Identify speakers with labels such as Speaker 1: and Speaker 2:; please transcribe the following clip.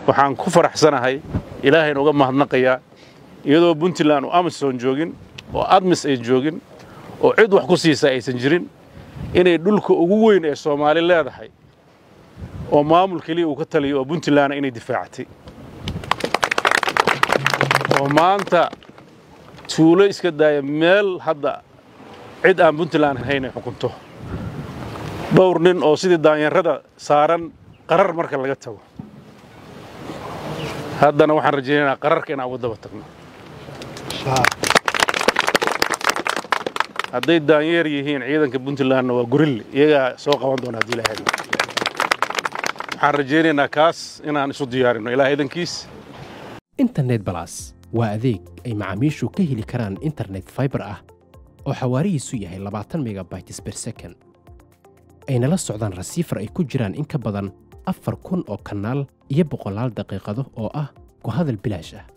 Speaker 1: waxaan ku faraxsanahay ilaahayna uga mahadnaqayaa iyadoo puntland oo amison joogin oo admis ay joogin oo cid wax ku siisa aysan jirin inay dhulka ugu weyn ee soomaali leedahay oo maamul keliya uu ka taliyo oo puntlandna inay difaacatay oo maanta tuulo iska daaya meel hadda cid aan puntland ahayn ay xukunto dhowr nin oo sidii daanyarada saaran qarar marka laga tago haddana waxaan rajaynaynaa qararka inaan uga daba tagno hadday daanyeer yihiin ciidanka puntlandna waa gurille iyagaa soo qaban doona haddii ilahay waxaan rajaynaynaa kaas inaan isu diyaarino ilaah idankiis
Speaker 2: internet balas waa adeeg ay macaamiishu ka heli karaan internet faibar ah oo xawaarihiisu yahay labaatan megabytes ber second ayna la socdaan rasiifar ay ku jiraan in ka badan afar kun oo kanaal iyo boqolaal daqiiqado oo ah ku hadal bilaash ah